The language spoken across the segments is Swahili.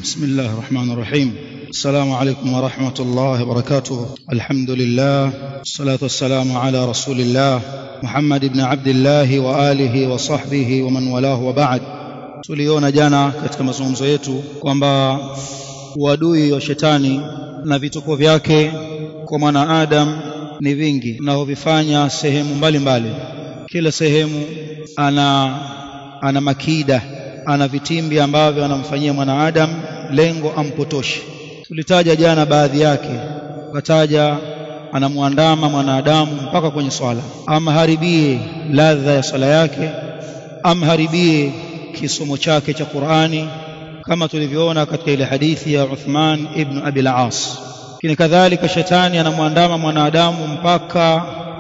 بسم الله الرحمن الرحيم السلام عليكم ورحمة الله وبركاته الحمد لله والصلاة والسلام على رسول الله محمد بن عبد الله وآله وصحبه ومن والاه وبعد tuliona jana katika mazungumzo yetu kwamba uadui wa shetani na vituko vyake kwa mwanaadamu ni vingi tunavyovifanya sehemu mbalimbali mbali. kila sehemu ana ana makida ana vitimbi ambavyo anamfanyia mwanaadamu lengo ampotoshe tulitaja jana baadhi yake ukataja anamwandama mwanadamu mpaka kwenye swala amharibie ladha ya swala yake amharibie kisomo chake cha Qur'ani kama tulivyoona katika ile hadithi ya Uthman ibn Abi al-As lakini kadhalika shetani anamwandama mwanadamu mpaka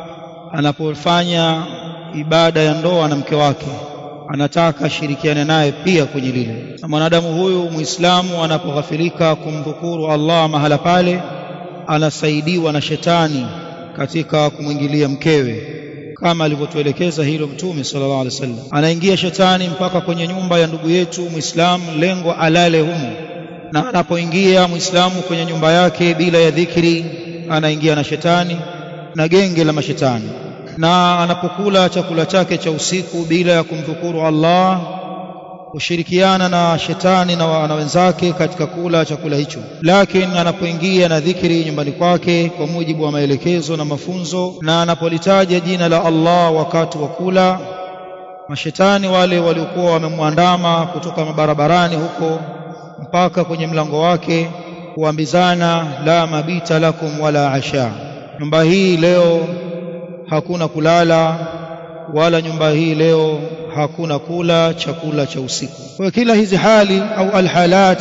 anapofanya ibada ya ndoa na mke wake anataka ashirikiane naye pia kwenye lile na mwanadamu huyu muislamu anapoghafilika kumdhukuru Allah mahala pale anasaidiwa na shetani katika kumwingilia mkewe kama alivyotuelekeza hilo mtume sallallahu alaihi wasallam anaingia shetani mpaka kwenye nyumba ya ndugu yetu muislamu lengo alale humo na anapoingia muislamu kwenye nyumba yake bila ya dhikri anaingia na shetani na genge la mashetani na anapokula chakula chake cha usiku bila ya kumdhukuru Allah kushirikiana na shetani na, na wenzake katika kula chakula hicho lakini anapoingia na dhikri nyumbani kwake kwa mujibu wa maelekezo na mafunzo na anapolitaja jina la Allah wakati wa kula mashetani wale waliokuwa wamemwandama kutoka mabarabarani huko mpaka kwenye mlango wake kuambizana la mabita lakum wala asha nyumba hii leo hakuna kulala wala nyumba hii leo hakuna kula chakula cha usiku kwa kila hizi hali au alhalat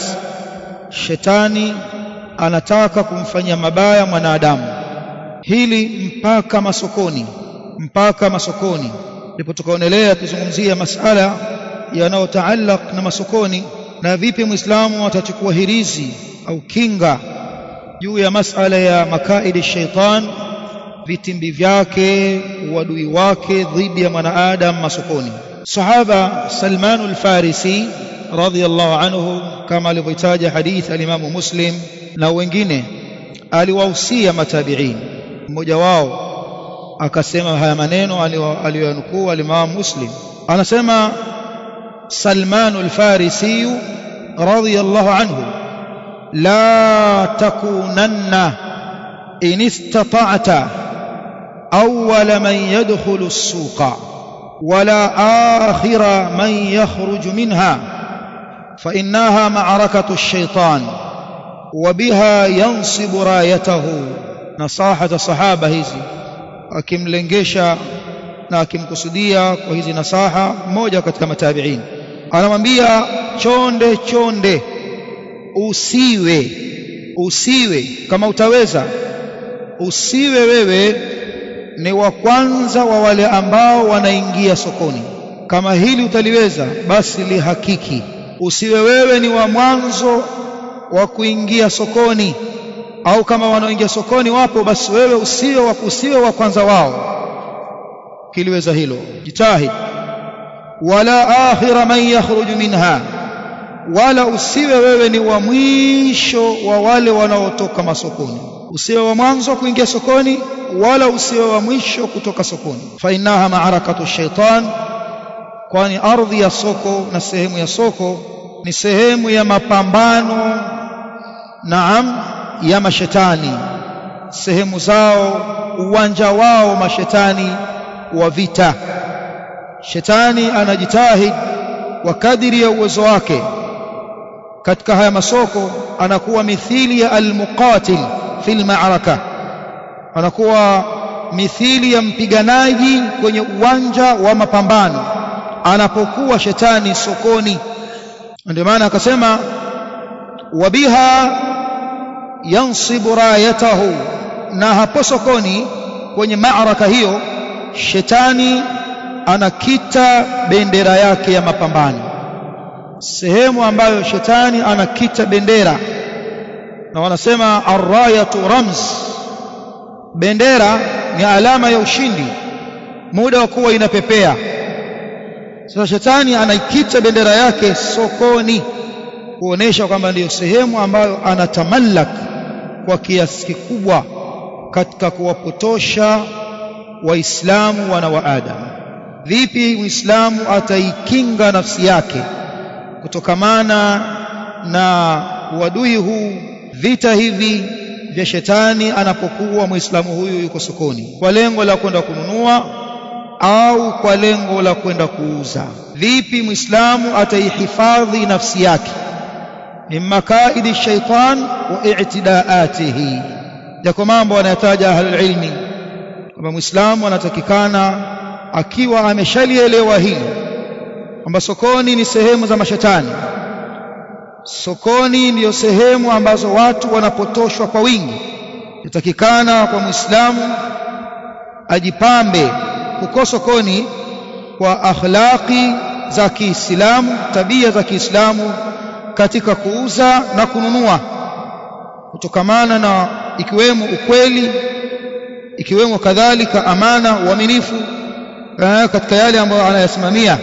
shetani anataka kumfanyia mabaya mwanadamu hili mpaka masokoni mpaka masokoni ndipo tukaonelea tuzungumzia masala yanayotaallaq na masokoni na vipi muislamu atachukua hirizi au kinga juu ya masala ya makaidi shaitan vitimbi vyake uadui wake dhidi ya mwanaadam masokoni sahaba Salman al-Farisi radhiyallahu anhu kama alivyotaja hadith al-Imam Muslim na wengine aliwahusia matabi'in mmoja wao akasema haya maneno aliyoyanukuu al-Imam Muslim anasema Salman al-Farisi radhiyallahu anhu la takunanna in istata'ta أول من يدخل السوق ولا آخر من يخرج منها فإنها معركة الشيطان وبها ينصب رايته نصاحة صحابة hizi akimlengesha na akimkusudia kwa hizi nasaha mmoja katika matabiin anamwambia chonde chonde usiwe usiwe kama utaweza usiwe wewe ni wa kwanza wa wale ambao wanaingia sokoni kama hili utaliweza basi lihakiki usiwe wewe ni wa mwanzo wa kuingia sokoni au kama wanaoingia sokoni wapo basi wewe usiwe wa usiwe wa kwanza wao kiliweza hilo jitahid wala akhira man yakhruju minha wala usiwe wewe ni wa mwisho wa wale wanaotoka masokoni usiwe wa mwanzo kuingia sokoni wala usiwe wa mwisho kutoka sokoni fa innaha ma'arakatu shaitan kwani ardhi ya soko na sehemu ya soko ni sehemu ya mapambano naam ya mashetani sehemu zao uwanja wao mashetani wa vita shetani anajitahid wa kadiri ya uwezo wake katika haya masoko anakuwa mithili ya almuqatil fil ma'araka anakuwa mithili ya mpiganaji kwenye uwanja wa mapambano anapokuwa shetani sokoni ndio maana akasema wabiha yansibu rayatahu na hapo sokoni kwenye maaraka hiyo shetani anakita bendera yake ya mapambano sehemu ambayo shetani anakita bendera na wanasema arrayatu ramz bendera ni alama ya ushindi muda wa kuwa inapepea sasa shetani anaikita bendera yake sokoni kuonesha kwamba ndiyo sehemu ambayo anatamallak kwa kiasi kikubwa katika kuwapotosha waislamu wana wa Adam vipi muislamu ataikinga nafsi yake kutokamana na uadui huu vita hivi vya shetani anapokuwa muislamu huyu yuko sokoni kwa lengo la kwenda kununua au kwa lengo la kwenda kuuza vipi muislamu ataihifadhi nafsi yake min makaidi shaitan wa i'tidaatihi yako mambo anayataja ahlul ilmi kwamba muislamu anatakikana akiwa ameshalielewa hili kwamba sokoni ni sehemu za mashetani sokoni ndiyo sehemu ambazo watu wanapotoshwa kwa wingi yatakikana kwa muislamu ajipambe huko sokoni kwa akhlaqi za Kiislamu tabia za Kiislamu katika kuuza na kununua kutokamana na ikiwemo ukweli ikiwemo kadhalika amana uaminifu katika yale ambayo anayasimamia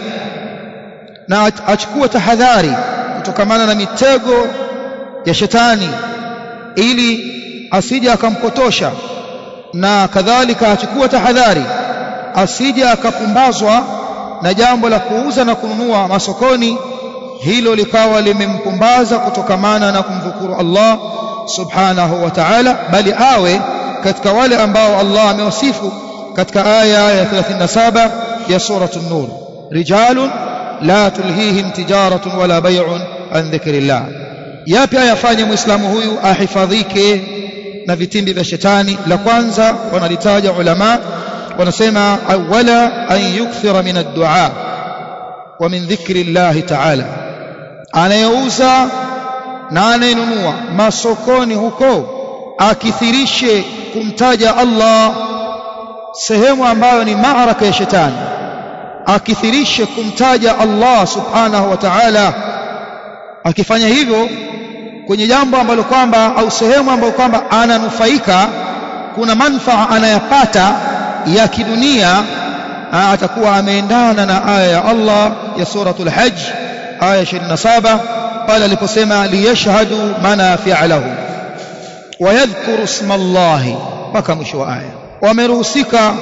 na achukue tahadhari kutokamana na mitego ya shetani ili asije akampotosha na kadhalika achukue tahadhari asije akapumbazwa na jambo la kuuza na kununua masokoni hilo likawa limempumbaza kutokamana na kumdhukuru Allah subhanahu wa ta'ala bali awe katika wale ambao Allah amewasifu katika aya ya 37 ya suratul nur rijalun la tulhihim tijaratun wala bay'un an dhikrillah yapi ayafanye muislamu huyu ahifadhike na vitimbi vya shetani la kwanza wanalitaja ulama wanasema awala an yukthira min ad-du'a wa min dhikri Allah ta'ala anayeuza na anayenunua masokoni huko akithirishe kumtaja Allah sehemu ambayo ni maaraka ya shetani akithirishe kumtaja Allah subhanahu wa ta'ala akifanya hivyo kwenye jambo ambalo kwamba au sehemu ambayo kwamba ananufaika kuna manfaa anayapata ya kidunia atakuwa ameendana na aya ya Allah ya suratul hajj aya 27 pale aliposema liyashhadu manafi'a lahu wayadhkuru isma Allah mpaka mwisho wa aya wameruhusika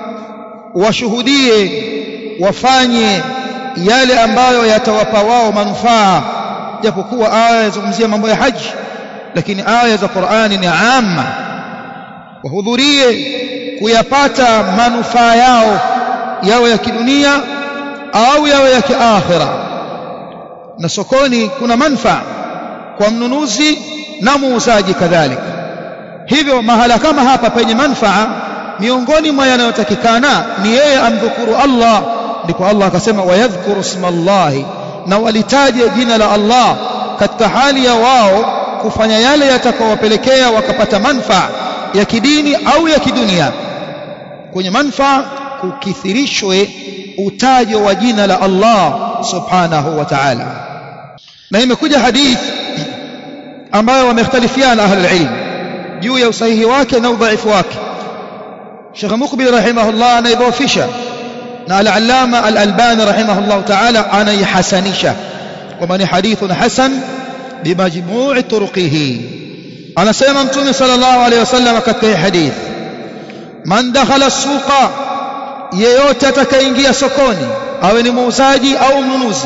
washuhudie wafanye yale ambayo yatawapa wao manufaa japokuwa aya yazungumzia mambo ya haji lakini aya za Qur'ani ni amma wahudhurie kuyapata manufaa yao yawe ya kidunia au yawe ya kiakhira na sokoni kuna manfaa kwa mnunuzi na muuzaji kadhalika hivyo mahala kama hapa penye manfaa miongoni mwa yanayotakikana ni yeye amdhukuru Allah ndipo Allah akasema wayadhkuru isma Allah na walitaje jina la Allah katika hali ya wao kufanya yale yatakayowapelekea wakapata manfaa ya kidini au ya kidunia kwenye manfaa kukithirishwe utajo wa jina la Allah subhanahu wa ta'ala na imekuja hadith ambayo wamekhtalifiana ahlul ilm juu ya usahihi wake na udhaifu wake Sheikh Mukbil rahimahullah anaidhofisha na al-Allama al-Albani rahimahullah ta'ala anaihasanisha kwamba ni hadithun hasan bimajmu'i turuqihi anasema mtume sallallahu alayhi wasallam katika hadith man dakhala suqa yeyote atakayeingia sokoni awe ni muuzaji au mnunuzi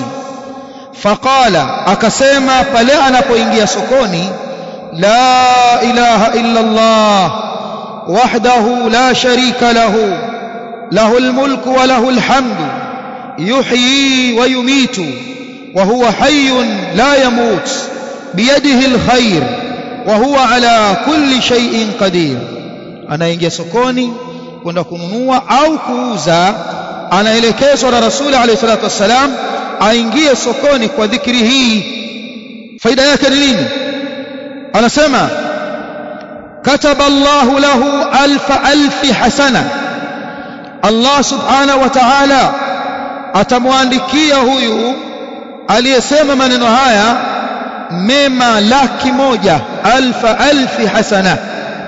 faqala akasema pale anapoingia sokoni la ilaha illa Allah wahdahu la sharika lahu له الملك وله الحمد يحيي ويميت وهو حي لا يموت بيده الخير وهو على كل شيء قدير anaingia sokoni kwenda kununua au kuuza anaelekezwa na rasuli alayhi salatu wassalam aingie sokoni kwa dhikri hii faida yake ni nini anasema kataba Allahu lahu alfa alfi hasana Allah subhanahu wa ta'ala atamwandikia huyu aliyesema maneno haya mema laki moja alfa alfi hasana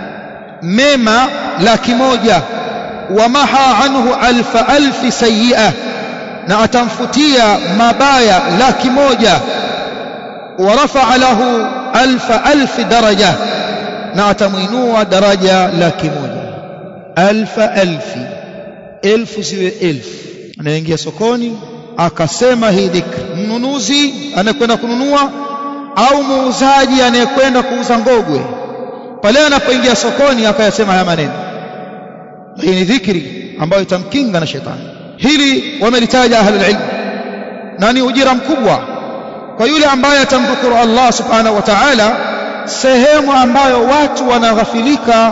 mema laki moja wamaha anhu alfa alfi sayyi'a na atamfutia mabaya laki moja ورفع له ألف ألف درجة na atamuinua daraja laki moja alfa alfi elfu ziwe elfu anaingia sokoni akasema hii dhikri mnunuzi anayekwenda kununua au muuzaji anayekwenda kuuza ngogwe pale anapoingia sokoni akayasema haya maneno hii ni dhikri ambayo itamkinga na shetani hili wamelitaja ahlul ilm na ni ujira mkubwa kwa yule ambaye atamdhukuru Allah subhanahu wa ta'ala sehemu ambayo watu wanaghafilika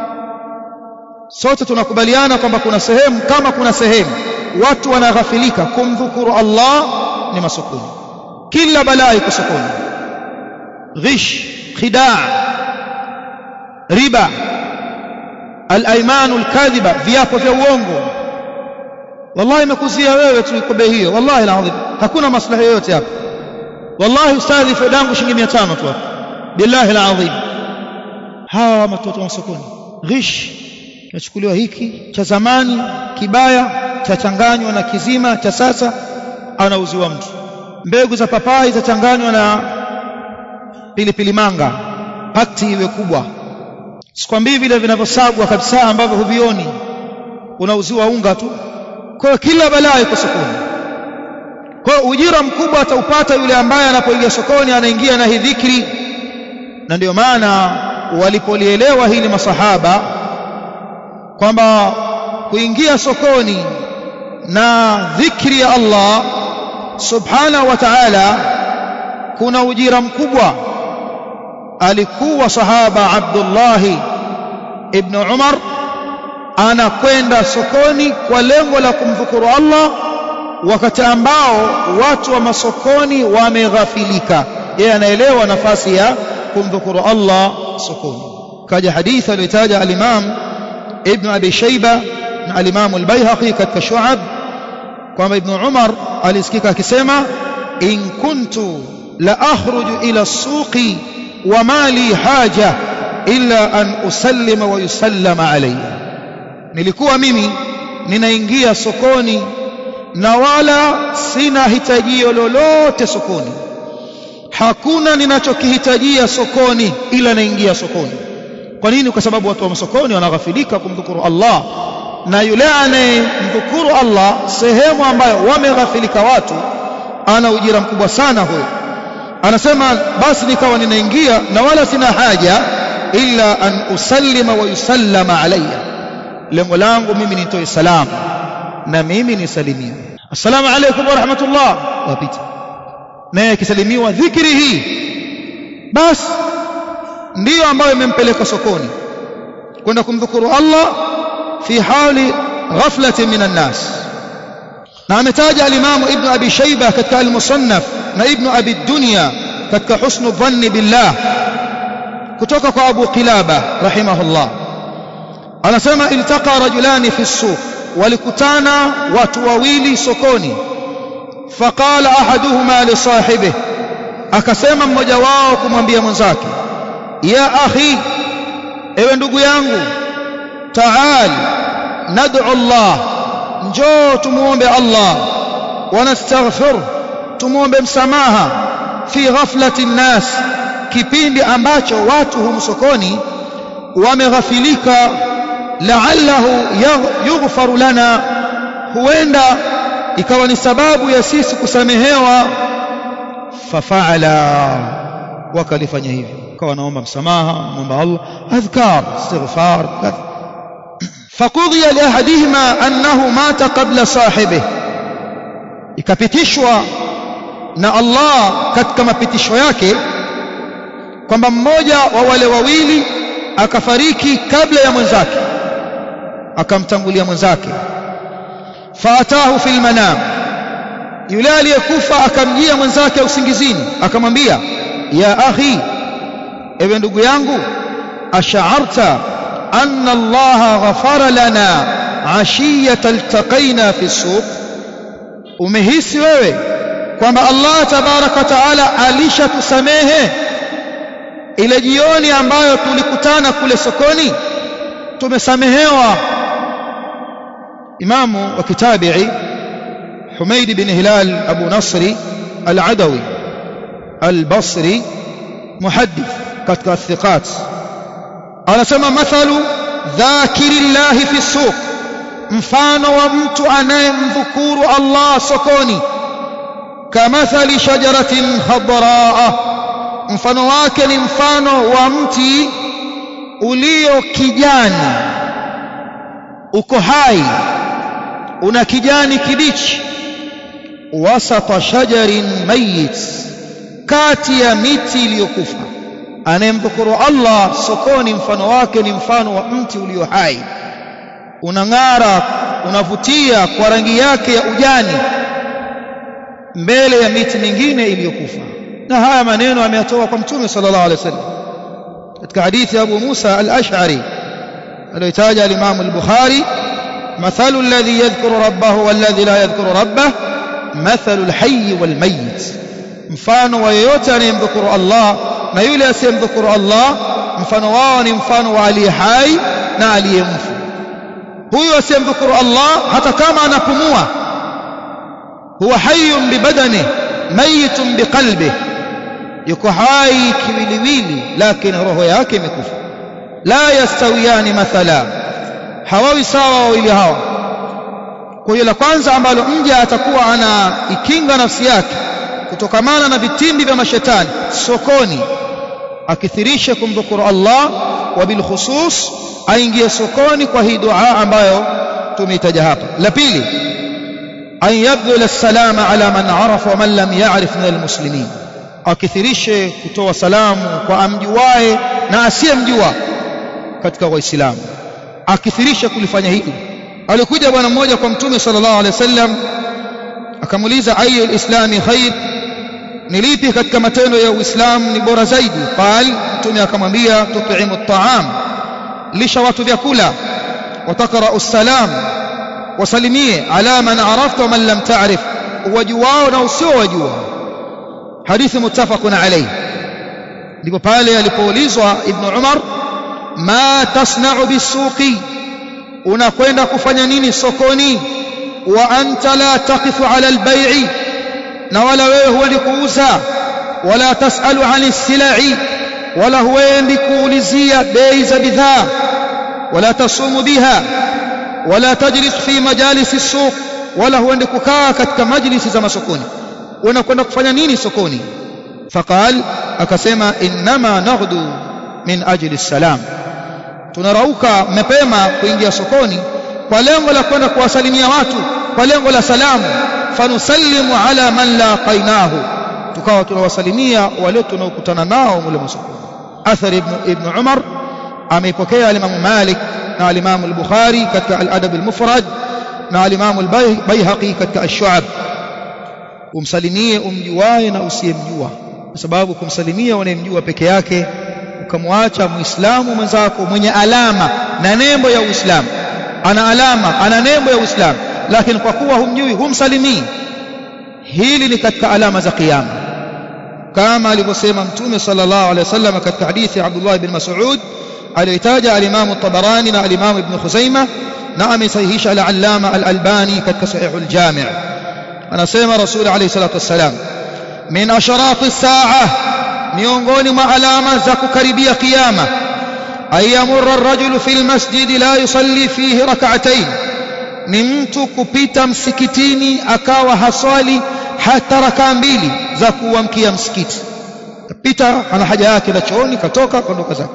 sote tunakubaliana kwamba kuna sehemu kama kuna sehemu watu wanaghafilika kumdhukuru Allah ni masokoni kila balaa iko sokoni ghish khidaa riba al-aymanu al-kadhiba viapo vya uongo wallahi imekuzia wewe tu iko bei hiyo wallahi alazim hakuna maslahi yoyote hapa wallahi ustadhi fedangu shilingi 500 tu hapa billahi alazim hawa watoto wa sokoni ghish kinachukuliwa hiki cha zamani kibaya chachanganywa na kizima cha sasa anauziwa mtu mbegu za papai zachanganywa na pilipili manga pakti iwe kubwa sikwambii vile vinavyosagwa kabisa ambavyo huvioni unauziwa unga tu kwa kila balaa iko sokoni kwa ujira mkubwa ataupata yule ambaye anapoingia sokoni anaingia na hii dhikri na ndio maana walipolielewa hili masahaba kwamba kuingia sokoni na dhikri ya Allah subhanahu wa ta'ala kuna ujira mkubwa alikuwa sahaba Abdullah ibn Umar anakwenda sokoni kwa lengo la kumdhukuru Allah wakati ambao watu wa masokoni wameghafilika yeye anaelewa nafasi ya kumdhukuru Allah sokoni kaja hadithi aliyotaja al-Imam Ibn Abi Shayba na al-Imam al-Baihaqi katika Shu'ab kwamba Ibn Umar alisikika akisema in kuntu la akhruju ila as-suqi wa ma li haja illa an usallima wa yusallama alayya nilikuwa mimi ninaingia sokoni na wala sina hitajio lolote sokoni hakuna ninachokihitajia sokoni ila naingia sokoni kwa nini kwa sababu watu wa masokoni wanaghafilika kumdhukuru Allah na yule anayemdhukuru Allah sehemu ambayo wameghafilika watu ana ujira mkubwa sana huyo anasema basi nikawa ninaingia na wala sina haja illa an usallima wa yusallama alayya lengo langu mimi nitoe salamu na mimi nisalimiwe assalamu alaykum wa rahmatullah wapita naye akisalimiwa dhikri hii basi ndiyo ambayo imempeleka sokoni kwenda kumdhukuru Allah fi hali ghaflatin minan nas na ametaja al-Imam Ibn Abi Shayba katika al-Musannaf na Ibn Abi Dunya katika husnu dhanni billah kutoka kwa Abu Qilaba rahimahullah anasema iltaqa rajulani fi suq walikutana watu wawili sokoni faqala ahaduhuma li sahibihi akasema mmoja wao kumwambia mwenzake ya akhi ewe ndugu yangu taal nad'u Allah njoo tumuombe Allah wanastaghfir tumuombe msamaha fi ghaflati nnas kipindi ambacho watu humsokoni wameghafilika la'allahu yughfaru lana huenda ikawa ni sababu ya sisi kusamehewa fafaala wakalifanya hivyo akawa naomba msamaha muomba Allah adhkar istighfar fakudhiya liahadihima annahu mata qabla sahibihi ikapitishwa na Allah katika mapitisho yake kwamba mmoja wa wale wawili akafariki kabla ya mwenzake akamtangulia mwenzake faatahu fil manam yule aliyekufa akamjia mwenzake usingizini akamwambia ya akhi ewe ndugu yangu ash'arta anna Allah ghafara lana ashiyata iltaqaina fi suq umehisi wewe kwamba Allah tabaraka taala alishatusamehe ile jioni ambayo tulikutana kule sokoni tumesamehewa imamu wa kitabi'i Humaid bin Hilal Abu Nasri Al-Adawi al-Basri muhaddith katika thiqat anasema mathalu dhakirillahi fi suq mfano wa mtu anayemdhukuru Allah sokoni kamathali shajaratin khadraa mfano wake ni mfano wa mti ulio kijani uko hai una kijani kibichi wasata shajarin mayit kati ya miti iliyokufa anayemdhukuru Allah sokoni mfano wake ni mfano wa mti ulio hai unang'ara unavutia kwa rangi yake ya ujani mbele ya miti mingine iliyokufa na haya maneno ameyatoa kwa mtume sallallahu alaihi wasallam katika hadithi ya Abu Musa al-Ash'ari aliyotaja al-Imam al-Bukhari مثل الذي يذكر ربه والذي لا يذكر ربه مثل الحي والميت mfano wa yeyote anayemdhukuru Allah na yule asiyemdhukuru Allah mfano wao ni mfano wa aliye hai na aliyemfu huyo asiyemdhukuru Allah hata kama anapumua huwa hayyun bibadani mayitun biqalbi yuko hai kiwiliwili lakini roho yake imekufa la yastawiyani mathala hawawi sawa wawili hawa kwa hiyo la kwanza ambalo mja atakuwa anaikinga nafsi yake kutokamana na vitimbi vya mashetani sokoni akithirishe kumdhukuru Allah wa bil khusus aingie sokoni kwa hii dua ambayo tumeitaja hapa la pili an yabdhula salama ala man arafa wa man lam ya'rif min almuslimin akithirishe kutoa salamu kwa amjuae na asiyemjua katika waislamu akithirisha kulifanya hili alikuja bwana mmoja kwa mtume sallallahu alaihi wasallam akamuuliza ayu alislami khair ni lipi katika matendo ya uislamu ni bora zaidi qal mtume akamwambia tut'imu at'am lisha watu vyakula watakra'u salam wasalimie ala man arafta wa man lam ta'rif wajuwao na usiowajua hadithi muttafaqun alayhi ndipo pale alipoulizwa ibn umar ma tasna'u bisuqi unakwenda kufanya nini sokoni wa anta la taqifu ala albay'i na wala wewe huendi kuuza wala tasalu ani silai wala huendi kuulizia bei za bidhaa wala tasumu biha wala tajlis fi majalisi suq wala huendi kukaa katika majlisi za masokoni unakwenda kufanya nini sokoni faqal akasema innama naghdu min ajli salam tunarauka mapema kuingia sokoni kwa lengo la kwenda kuwasalimia watu kwa lengo la salamu fanusallimu ala man laqainahu tukawa tunawasalimia wale tunaokutana nao mule masokoni athari ibn, ibn umar ameipokea alimamu malik na alimamu al-bukhari katika al-adab al-mufrad na alimamu al-baihaqi katika ash-shu'ab umsalimie umjuae na usiyemjua kwa sababu kumsalimia unayemjua peke yake ukamwacha muislamu mwenzako mwenye alama na nembo ya uislamu ana alama ana nembo ya uislamu lakini kwa kuwa humjui humsalimii hili ni katika alama za kiyama kama alivyosema mtume sallallahu alaihi wasallam katika hadithi ya Abdullah ibn Mas'ud aliyotaja al-Imam at-Tabarani na al-Imam Ibn Khuzaimah na amesahihisha al-Allama al-Albani katika Sahih al-Jami' anasema Rasul alayhi salatu wassalam min asharati as-sa'a miongoni mwa alama za kukaribia kiyama ayamurra ar-rajulu fil masjid la yusalli fihi rak'atayn ni mtu kupita msikitini akawa haswali hata rakaa mbili za kuamkia msikiti kapita ana haja yake na chooni katoka kaondoka zake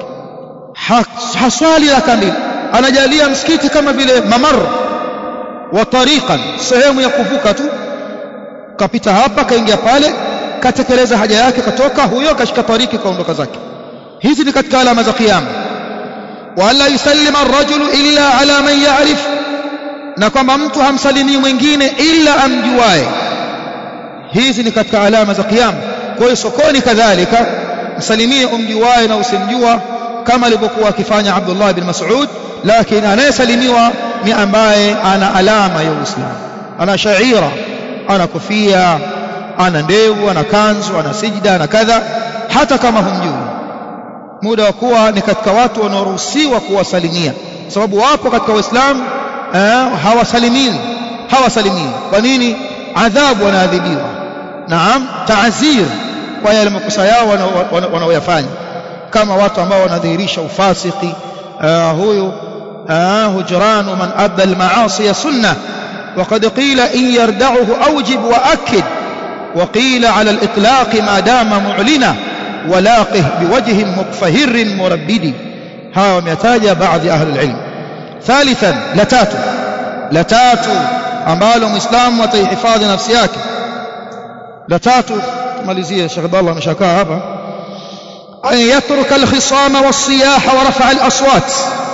haswali rakaa mbili anajalia msikiti kama vile mamar wa tariqan sehemu ya kuvuka tu kapita hapa kaingia pale katekeleza haja yake katoka huyo kashika tariki kaondoka zake hizi ni katika alama za kiyama wala yusallima ar-rajulu illa ala man ya'rif na kwamba mtu hamsalimii mwingine ila amjuae hizi ni katika alama za kiyama kwa hiyo sokoni kadhalika msalimie umjuae na usimjua kama alivyokuwa akifanya Abdullah bin Mas'ud lakini anayesalimiwa ni ambaye ana alama ya Uislamu ana shaira ana kofia ana ndevu ana kanzu ana sijda ana kadha hata kama humjui muda wa kuwa ni katika watu wanaoruhusiwa kuwasalimia sababu wapo katika Uislamu eh, hawasalimii hawasalimii kwa nini adhabu wanaadhibiwa naam taazir kwa yale makosa yao wanaoyafanya kama watu ambao wanadhihirisha ufasiki uh, huyu uh, hujranu man adda almaasi sunna وقد قيل إن يردعه أوجب وأكد وقيل على الإطلاق ما دام معلنا ولاقه بوجه مقفهر مربد ها وميتاج بعض أهل العلم ثالثا لتاتو لتاتو ambalo muislamu ataihifadhi nafsi yake la tatu tumalizie Sheikh Abdallah ameshakaa hapa an yatruka alkhisama wasiyaha wa rafa alaswat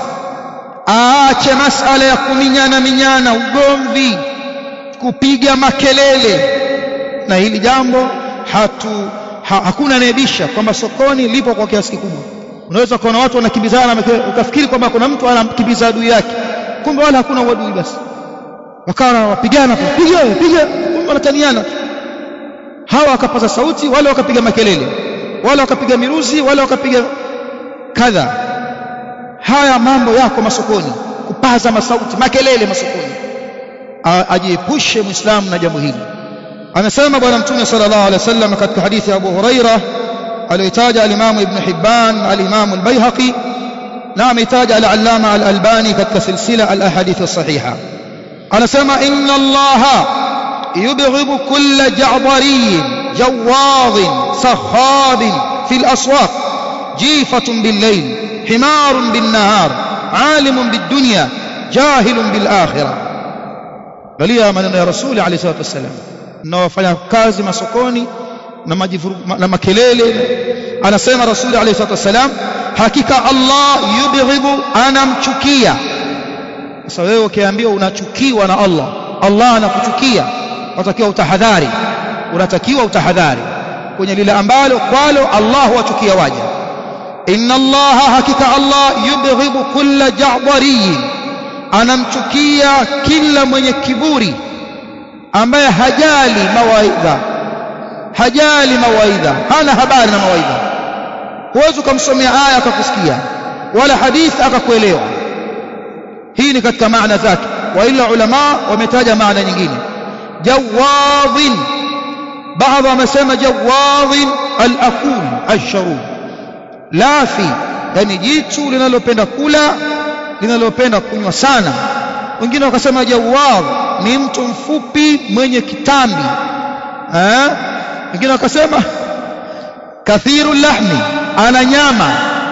aache masala ya kuminyana minyana ugomvi kupiga makelele na hili jambo hatu ha, hakuna anayebisha kwamba sokoni lipo kwa kiasi kikubwa unaweza kuona watu wanakimbizana ukafikiri kwamba kuna mtu anamkimbiza adui yake kumbe wala hakuna uadui basi wakawa wapigana piga piga wanataniana hawa wakapaza sauti wale wakapiga makelele wale wakapiga miruzi wale wakapiga kadha haya mambo yako masokoni kupaza masauti makelele masokoni ajiepushe muislamu na jambo hili amesema bwana mtume sallallahu alaihi wasallam katika hadithi ya Abu Huraira aliyotaja al-Imam Ibn Hibban al-Imam al-Baihaqi na ametaja al-Allama al-Albani katika silsila al-ahadith as-sahiha anasema inna allaha yubghidu kulla ja'dariyin jawadin sakhabin fil aswaq jifatun bil layl himarun bin nahar alimun bid dunya jahilun bil akhirah galia maneno ya rasuli alayhi salatu wasallam na wafanya kazi masokoni na majifuru, na makelele anasema rasuli alayhi salatu wasallam hakika allah yubghidu anamchukia sasa wewe ukiambiwa unachukiwa na Allah Allah anakuchukia unatakiwa utahadhari unatakiwa utahadhari kwenye lile ambalo kwalo Allah huwachukia waja inna Allah hakika Allah yubghidu kulla ja'dariyin anamchukia kila mwenye kiburi ambaye hajali mawaidha hajali mawaidha hana habari na mawaidha huwezi ukamsomea aya akakusikia wala hadithi akakuelewa hii ni katika maana zake wa ila ulama wametaja maana nyingine jawadhin baadhi wamesema jawadhin al-akul ash-sharub lafi yani jitu linalopenda kula linalopenda kunywa sana wengine wakasema jawadh ni mtu mfupi mwenye kitambi eh wengine wakasema kathiru lahmi ana nyama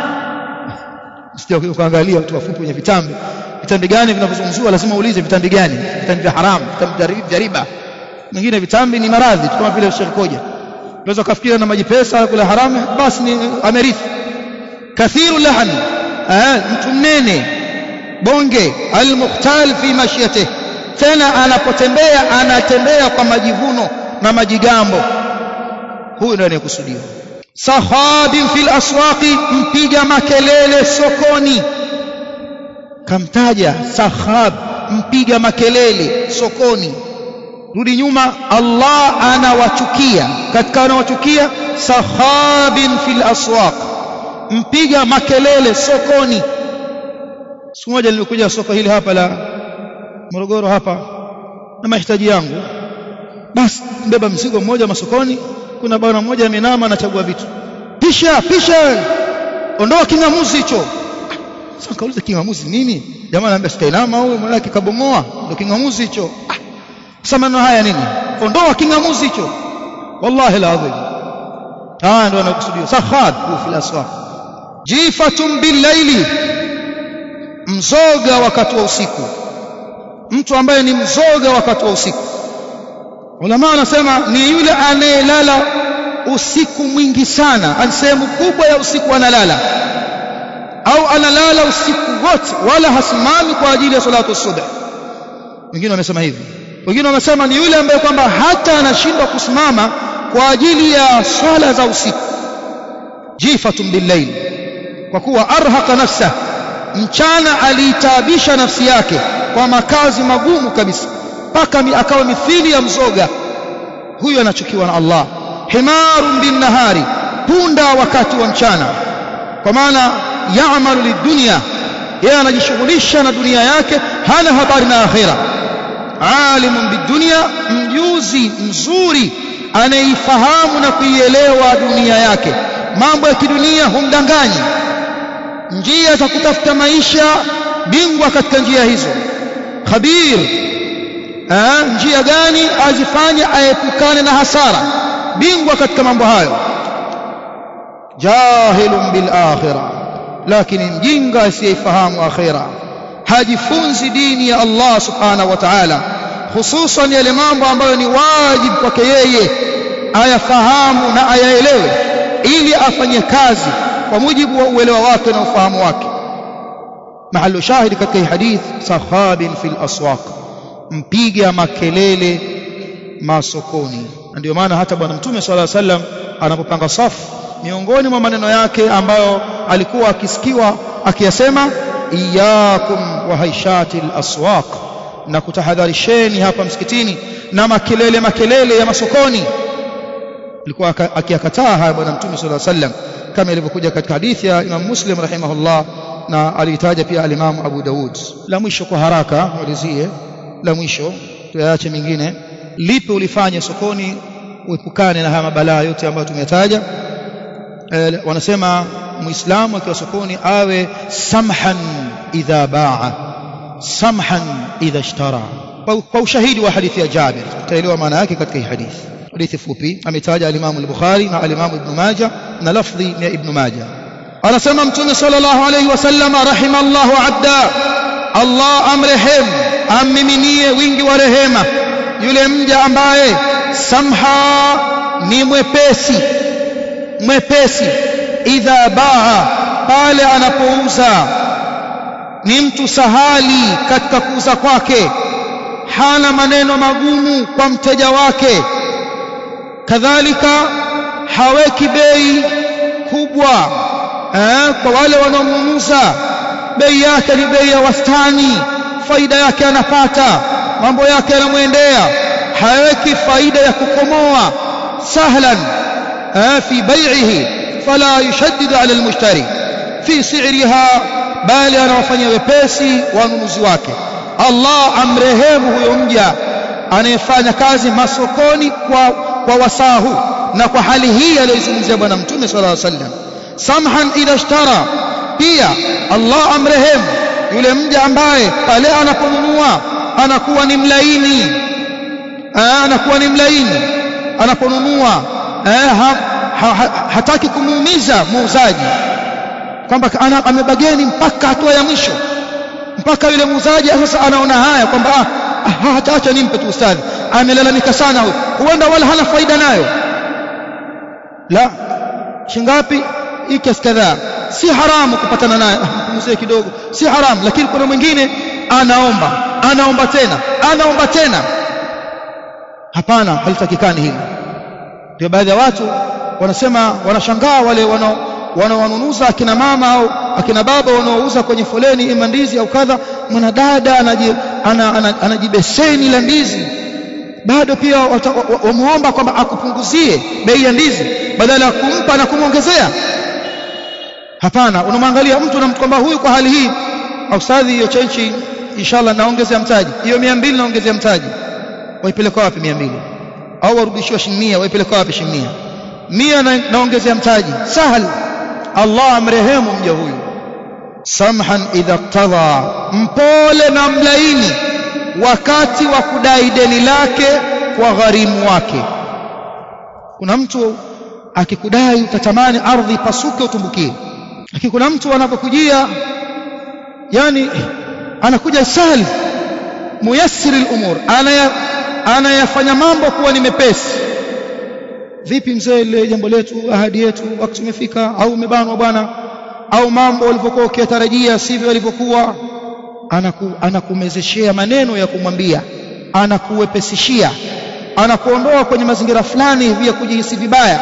sio ukaangalia watu wafupi wenye vitambi vitambi gani vinavyozungumziwa lazima uulize vitambi gani vitambi vya haramu vitambi vya riba mwingine vitambi ni maradhi kama vile Sheikh Koja unaweza kufikiria na maji pesa kula haramu basi ni amerithi kathiru lahm eh mtu mnene bonge almuhtal fi mashyatihi tena anapotembea anatembea kwa majivuno na majigambo huyu ndiye anayekusudiwa sahabin fil aswaqi mpiga makelele sokoni kamtaja sahab mpiga makelele sokoni rudi nyuma Allah anawachukia katika anawachukia sahabin fil aswaq mpiga makelele sokoni siku moja nilikuja soko hili hapa la Morogoro hapa na mahitaji yangu basi mbeba mzigo mmoja masokoni kuna bwana mmoja amenama anachagua vitu pisha pisha ondoa kingamuzi hicho sasa kauliza kingamuzi nini jamaa anambia sikainama huyo mwanake kabomoa ndio kingamuzi hicho ah sasa maneno haya nini ondoa kingamuzi hicho wallahi alazim haya ndio anakusudia sakhad fil aswaq jifatun bil mzoga wakati wa usiku mtu ambaye ni mzoga wakati wa usiku ulama wanasema ni yule anayelala usiku mwingi sana sehemu kubwa ya usiku analala au analala usiku wote wala hasimami kwa ajili ya salatu subh wengine wamesema hivi wengine wamesema ni yule ambaye kwamba hata anashindwa kusimama kwa ajili ya swala za usiku jifatun billayl kwa kuwa arhaqa nafsa mchana aliitaabisha nafsi yake kwa makazi magumu kabisa mpaka akawa mithili ya mzoga huyu anachukiwa na Allah himarun bin nahari punda wakati wa mchana kwa maana yaamalu lidunya yeye anajishughulisha na dunia yake hana habari na akhira alimun bidunya mjuzi mzuri anaifahamu na kuielewa dunia yake mambo ya kidunia humdanganyi njia za kutafuta maisha bingwa katika njia hizo khabir Aa, njia gani azifanye aepukane na hasara bingwa katika mambo hayo jahilun bil akhirah lakini mjinga asiyeifahamu akhira hajifunzi dini ya Allah subhanahu wa ta'ala hususan yale mambo ambayo ni wajibu kwake yeye ayafahamu na ayaelewe ili afanye kazi kwa mujibu wa uelewa wake na ufahamu wake mahallu shahidi katika hii hadith sahabin fil aswaq mpiga makelele masokoni ndio maana hata bwana mtume sallallahu alaihi wasallam anapopanga safu miongoni mwa maneno yake ambayo alikuwa akisikiwa akiyasema iyakum wa haishati aswaq na kutahadharisheni hapa msikitini na makelele makelele ya masokoni alikuwa akiyakataa haya bwana mtume sallallahu alaihi wasallam kama ilivyokuja katika hadithi ya Imam Muslim rahimahullah na alitaja pia al-Imam Abu Daud la mwisho kwa haraka walizie la mwisho tuyaache mingine lipi ulifanye sokoni uepukane na haya mabalaa yote ambayo tumetaja e, wanasema muislamu akiwa sokoni awe samhan idha baa samhan idha ishtara kwa ushahidi wa hadithi ya Jabir tutaelewa maana yake katika hii hadithi hadithi fupi ametaja al-Imam al-Bukhari na al-Imam Ibn Majah na lafdhi ya Ibn Majah anasema mtume sallallahu alayhi wasallam rahimallahu abda Allah amrehemu ammiminie wingi wa rehema yule mja ambaye samha ni mwepesi mwepesi idha baa pale anapouza ni mtu sahali katika kuuza kwake hana maneno magumu kwa mteja wake kadhalika haweki bei kubwa eh, kwa wale wanaomuuza bei yake ni bei ya wastani faida yake anapata mambo yake yanamwendea haweki faida ya kukomoa sahlan eh, fi bai'ihi fala yushaddidu ala almushtari fi si'riha bali anawafanyia wepesi wanunuzi wake Allah amrehemu huyo mja anayefanya kazi masokoni kwa, kwa wasahu na kwa hali hii aliyozungumzia bwana mtume sallallahu alaihi wasallam samhan idha ishtara pia Allah amrehemu yule mja ambaye pale anaponunua anakuwa ni mlaini anakuwa ni mlaini anaponunua ha, ha, ha, hataki kumuumiza muuzaji kwamba amebageni mpaka hatua ya mwisho mpaka yule muuzaji sasa anaona haya kwamba ah, hata acha nimpe tu ustadhi amelalamika sana huyo huenda wala hana faida nayo la shingapi hii kiasi kadhaa si haramu kupatana naye mzee kidogo si haramu lakini kuna mwingine anaomba anaomba tena anaomba tena hapana halitakikani hili ndio baadhi ya watu wanasema wanashangaa wale wanao wanaowanunuza akina mama au akina baba wanaouza kwenye foleni ima ndizi au kadha mwanadada anajibeseni la ndizi bado pia wamuomba kwamba akupunguzie bei ya ndizi badala ya kumpa na kumwongezea hapana unamwangalia mtu na kwamba huyu kwa hali hii ustadhi hiyo chenchi inshallah naongezea mtaji hiyo 200 naongezea mtaji waipeleka wapi 200 au warudishiwa shilingi 100 waipeleka wapi shilingi 100 100 naongezea mtaji sahal Allah amrehemu mja huyu samhan idha qtadha mpole na mlaini wakati wa kudai deni lake kwa gharimu wake kuna mtu akikudai utatamani ardhi pasuke utumbukie lakini kuna mtu anapokujia yani anakuja sahal muyassir al-umur anaya anayafanya mambo kuwa ni mepesi vipi mzee ile jambo letu ahadi yetu wakati umefika au umebanwa bwana au mambo ulivyokuwa ukiyatarajia sivyo yalivyokuwa anaku, anakumezeshea maneno ya kumwambia anakuwepesishia anakuondoa kwenye mazingira fulani hivi ya kujihisi vibaya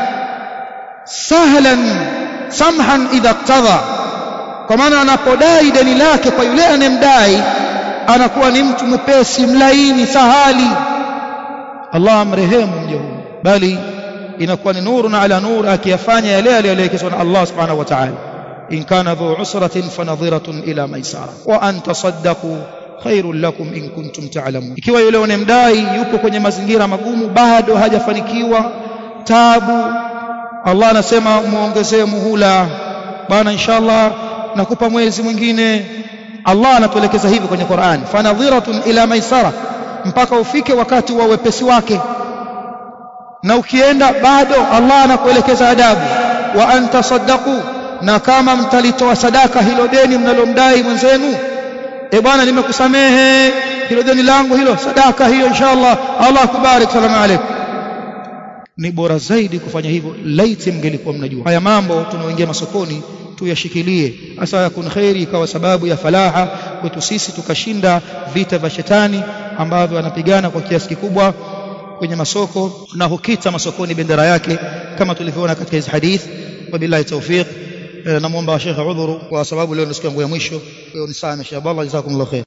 sahlan samhan idha iqtadha kwa maana anapodai deni lake kwa yule anemdai anakuwa ni mtu mwepesi mlaini sahali Allah amrehemu mja huyu bali inakuwa ni nuru na ala nur akiyafanya yale aliyoelekezwa na Allah subhanahu wa ta'ala in kana dhu usratin fanadhiratun ila maisara wa an tasaddaqu khairul lakum in kuntum ta'lamun ikiwa yule unemdai yupo kwenye mazingira magumu bado hajafanikiwa tabu Allah anasema muongezee muhula bana inshallah nakupa mwezi mwingine Allah anatuelekeza hivi kwenye Qur'an fanadhiratun ila maisara mpaka ufike wakati wa wepesi wake na ukienda bado Allah anakuelekeza adabu wa antasaddaqu na kama mtalitoa sadaka hilo deni mnalomdai mwenzenu e bwana nimekusamehe hilo deni langu hilo sadaka hiyo inshallah Allah akubariki salamu alaykum ni bora zaidi kufanya hivyo laiti mngelikuwa mnajua haya mambo tunaoingia masokoni tuyashikilie hasa yakun khairi ikawa sababu ya falaha kwetu sisi tukashinda vita vya shetani ambavyo anapigana kwa kiasi kikubwa kwenye masoko na hukita masokoni bendera yake kama tulivyoona katika hizi hadith wabillahi tawfiq namuomba Sheikh udhuru kwa sababu leo ni siku yangu ya mwisho kwa hiyo nisamehe inshallah jazakumullahu khair